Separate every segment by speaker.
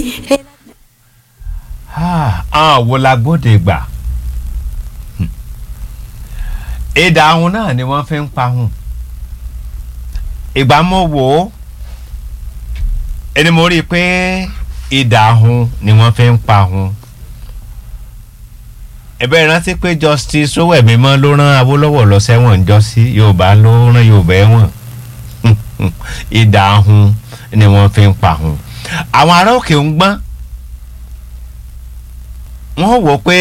Speaker 1: àwọn wo la gbóde gbà ìdá ahun náà ni wọ́n fi ń pahun ìgbà mo wò ó ẹni mo rí i pé ìdá ahun ni wọ́n fi ń pahun ẹ̀bẹ̀ rántí pé justice Sowemimo ló rán Awólọ́wọ̀ lọ sẹ́wọ̀n ńjọ́sí Yorùbá ló rán Yorùbá ẹ̀wọ̀n ìdá ahun ni wọ́n fi ń pahun àwọn ará òkè ń gbọ́n wọ́n wò pé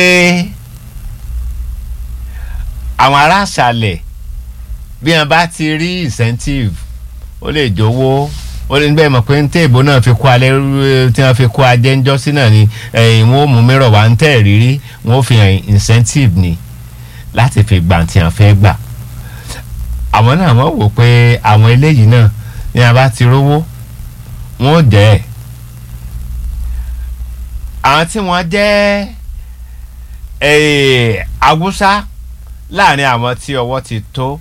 Speaker 1: àwọn ará àṣàlẹ̀ bí wọ́n bá ti rí incentive ó lè jówó ó lè bẹ́ẹ̀ mọ̀ pé ń tẹ́ ìbò náà fi kó alẹ́ tí wọ́n fi kó ajẹ́ ńjọ́ sí náà ni ẹ̀yìn wọn ò mú mìíràn wá ń tẹ̀ rírí wọn ò fi hàn incentive ni láti fi gbà tí wọ́n fẹ́ gbà àwọn náà wọ́n wò pé àwọn eléyìí náà ní a bá ti rówó wọn ò jẹ́ ẹ̀ àwọn tí wọ́n jẹ́ awúsá láàrin àwọn tí ọwọ́ ti tó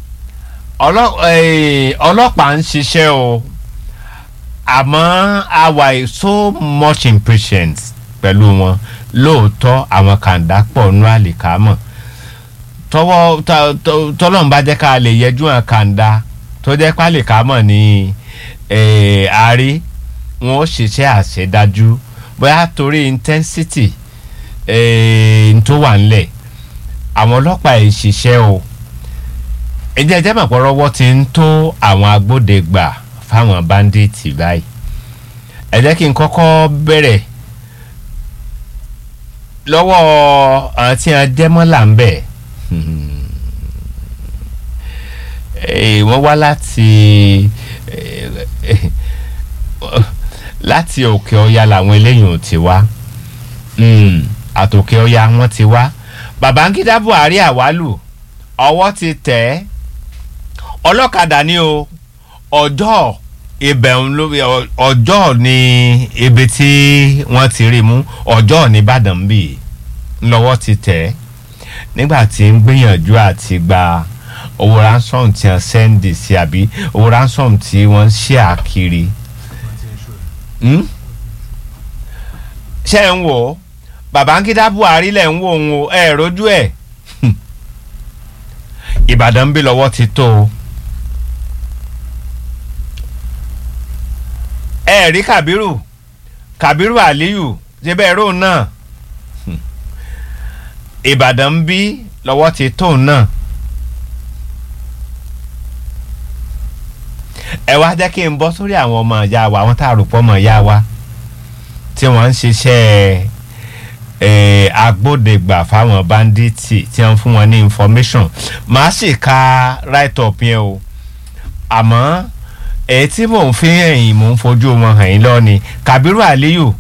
Speaker 1: ọlọ́pàá ń ṣiṣẹ́ o àmọ́ a wà so much impatient pẹ̀lú wọn lóòótọ́ àwọn kàńdá pọ̀ nú àlìkámọ̀ tọwọ́ tọ́lọ́n bá jẹ́ ká lè yẹjú hàn kàńdá tó jẹ́ pálíkámọ̀ ní àárí wọn ó ṣiṣẹ́ àṣedájú bóyá torí intensity tó wà ńlẹ̀ àwọn ọlọ́pàá yìí ṣiṣẹ́ o ẹjẹ́ ẹjẹ́ mọ̀ pọ́rọ́wọ́ ti ń tó àwọn agbódegbà fáwọn bandits báyìí ẹ jẹ́ kí n kọ́kọ́ bẹ̀rẹ̀ lọ́wọ́ àwọn tí wọ́n jẹ́ mọ́là ń bẹ̀ wọ́n wá láti láti òkè ọya làwọn eléyìí ò ti wá àtòkè ọya wọn ti wá Babangida Buhari àwálù ọwọ́ ti tẹ̀ ẹ́ ọlọ́kadà ni o ọjọ́ ibẹ̀ ọjọ́ ni ibi tí wọ́n ti rí mú ọjọ́ nìbàdàn bì ńlọ́wọ́ ti tẹ̀ ẹ́ nígbà tí ń gbìyànjú àti gba owó ransom tí wọ́n sẹ́ndì sí àbí owó ransom tí wọ́n ṣe àkiri ṣe ń wò ó Babangida Buhari lẹ̀ ń wò ń o ẹ̀ rojú ẹ̀ Ìbàdàn bí lọ́wọ́ ti tó o ẹ rí Kàbírù Kàbírù Aliyu ṣe bẹ́ẹ̀ rò náà Ìbàdàn bí lọ́wọ́ ti tó náà ẹ wá jẹ́ kí n bọ́ sórí àwọn ọmọ ìyá wa àwọn tá a rò pọ̀ ọmọ ìyá wa tí wọ́n ń ṣiṣẹ́ agbódegbà fáwọn bandits tí wọ́n fún wọn ní information màá sì ka write up yẹn o àmọ́ èyí tí mò ń fi ẹ̀yìn mò ń fojú wọn hàn yín lọ ni Kabiru Aliyu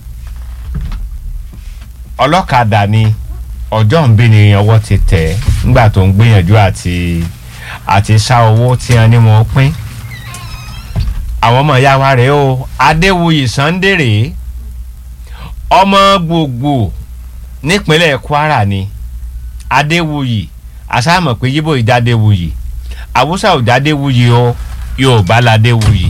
Speaker 1: ọlọ́kadà ni ọjọ́ ń bí ni ọwọ́ ti tẹ̀ nígbà tó ń gbìyànjú àti àti ṣá owó tí wọ́n ní wọn pín àwọn ọmọ ìyá wa rèé o Adéwuyì Sunday rèé ọmọ gbogbo nípínlẹ̀ Kwara ni Adéwuyì àsámọ̀ pé yíbò ìdádéwuyì àwùsà òdádéwuyì o Yorùbá ládéwuyì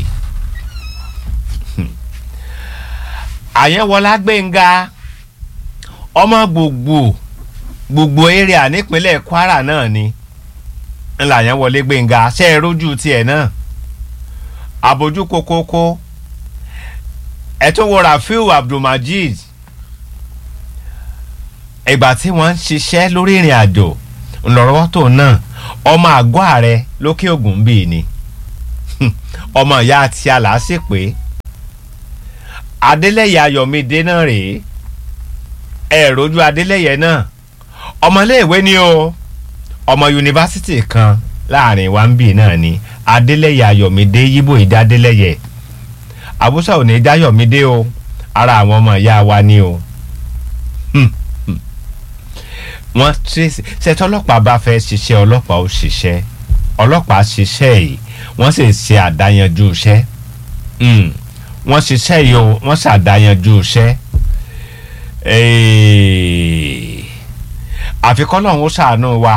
Speaker 1: àyẹ̀wòlá Gbénga ọmọ gbogbo gbogbo area nípínlẹ̀ Kwara náà ni ńlá àyẹ̀wòlé Gbénga ṣe é rójú tiẹ̀ náà abojú kokoko ẹ̀ tó wo Rafiu Abdulmajid ìgbà tí wọ́n ń ṣiṣẹ́ lórí ìrìn àjò ńlọrọwọ́ tó náà ọmọ àgọ́ ààrẹ lókè ògùn bíi ni ọmọ ìyá àti aláṣẹ pé adélẹ́yẹ ayọ̀mídé náà rèé ẹ rojú adélẹ́yẹ náà ọmọléèwé ni o ọmọ yunifásitì kan láàrin wa ń bì náà ni adélẹ́yẹ ayọ̀mídé yíbò ìdá adélẹ́yẹ àbúṣà ò ní dáyọ̀mídé o ara àwọn ọmọ ìyá wa ni o. Hmm wọ́n tracy ṣètò ọlọ́pàá bá fẹ́ ṣiṣẹ́ ọlọ́pàá ó ṣiṣẹ́ ọlọ́pàá ṣiṣẹ́ yìí wọ́n sì ṣe àdáyanjú iṣẹ́ wọ́n ṣiṣẹ́ yìí o wọ́n ṣàdáyanjú iṣẹ́ àfikún náà ó ṣàánú wa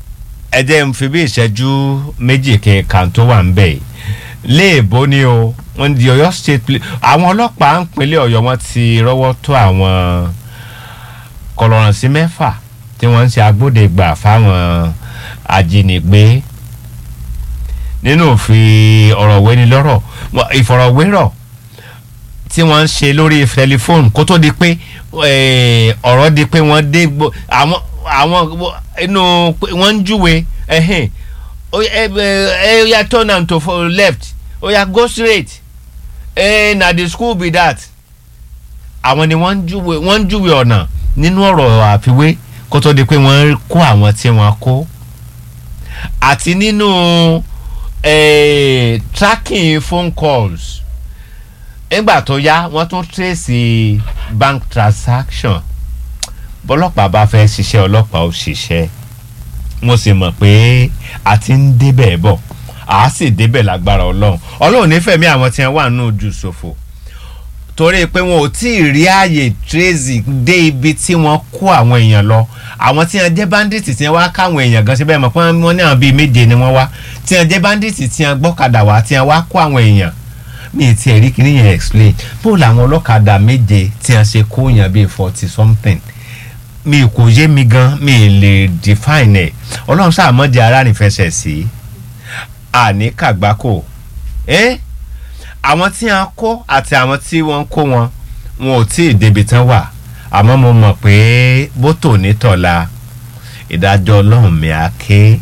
Speaker 1: ẹ jẹ́ n fi bí ìṣẹ́jú méjì kẹ̀kan tó wà ń bẹ̀ léèbó ni o wọ́n di Ọ̀yọ́ state police àwọn ọlọ́pàá ń pinlẹ̀ Ọ̀yọ́ wọ́n ti rọ́wọ́ tó àwọn kọlọ̀rọ̀sí mẹ́fà tí wọ́n ń ṣe agbódegbà fáwọn ajínigbé nínú òfin ọ̀rọ̀ wẹ́nilọ́rọ̀ ìfọ̀rọ̀wérọ̀ tí wọ́n ń ṣe lórí tẹlifóònù kó tó di pé eh, ọ̀rọ̀ di pé wọ́n dé gbo- àwọn àwọn inú wọ́n ń júwe ẹ̀hìn ó yá, ẹ ẹ ó yá turn am to for left ó yá go straight eh, na the school be that àwọn ni wọ́n ń júwe wọ́n ń júwe ọ̀nà nínú ọ̀rọ̀ àfiwé kó tó di pé wọ́n kó àwọn tí wọ́n kó àti nínú eh, tracking phone calls nígbà tó yá wọ́n tún trace bank transaction bọ́lọ́pàá bá fẹ́ ṣiṣẹ́ ọlọ́pàá ó ṣiṣẹ́ mo sì mọ̀ pé a ti ń débẹ̀ bọ̀ a sì débẹ̀ lágbára ọlọ́run ọlọ́run nífẹ̀ẹ́ mi àwọn tí wọ́n wà nínú ojú ṣòfò torí pé wọn ò tí ì rí ààyè tracy dé ibi tí wọ́n kó àwọn èèyàn lọ àwọn tí wọ́n jẹ́ bandits tí wọ́n wá káwọn èèyàn gan síbẹ̀ mọ̀ pé wọ́n ní àwọn bíi méje ni wọ́n wá tí wọ́n jẹ́ bandits tí wọ́n gbọ́kadà wá tí wọ́n wá kó àwọn èèyàn mi ì tiẹ̀ rí kíní yẹn explain bó làwọn ọlọ́kadà méje tí wọ́n ṣe kó èèyàn bíi forty something mi kò yé mi gan mi ì lè define ẹ̀ ọlọ́run sáà mọ́ di ara nífẹsẹ̀ sí àní kàgbákò ẹ́ àwọn tí wọ́n kó àti àwọn tí wọ́n kó wọn wọn ò tí ì débi tán wà àmọ́ mo mọ̀ pé bótò nítọ̀la ìdájọ́ ọlọ́run mi á ké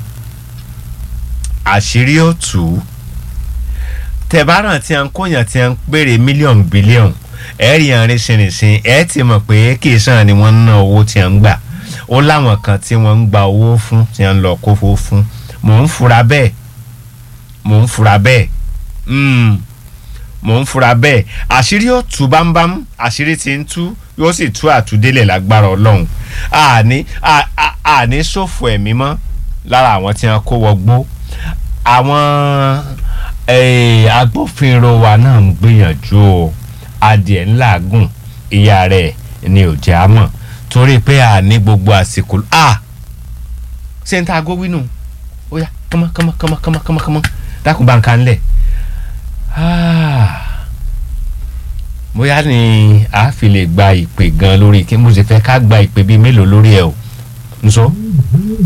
Speaker 1: àṣírí ó tù ú tẹ̀báràn tí wọ́n kóyàn tí wọ́n béèrè mílíọ̀nù bílíọ̀nù ẹ̀ẹ́rì àárín ṣìnrìnṣìn ẹ̀ ti mọ̀ pé kì í sàn ni wọ́n ń ná owó tí wọ́n ń gbà ó láwọn kan tí wọ́n ń gba owó fún tí wọ́n ń lọ kó fowó fún mò ń fura bẹ́ẹ̀ mò ń fura bẹ́ẹ̀ mm, mò ń fura bẹ́ẹ̀ àṣírí ó tú bámbám àṣírí ti ń tú yóò sì tú àtúndélẹ̀ lágbára ọlọ́run àní à- à- àní ṣòfò ẹ̀mí mọ́ lára àwọn tí wọ́n kó wọgbó àwọn eh, agbófinró wa náà ń gbìyànjú o adìẹ ńlá gùn ìyá rẹ̀ ni ò jẹ́ àmọ̀ torí pé a ní gbogbo àsìkò a ṣé n ta aago wínú ó yá kánmọ́ kánmọ́ kánmọ́ kánmọ́ kánmọ́ kánmọ́ dákun bá ń kan lẹ̀ bóyá ni a fi lè gba ìpè gan lórí kí mo sì fẹ́ ká gba ìpè bíi mélòó lórí ẹ̀ o nso.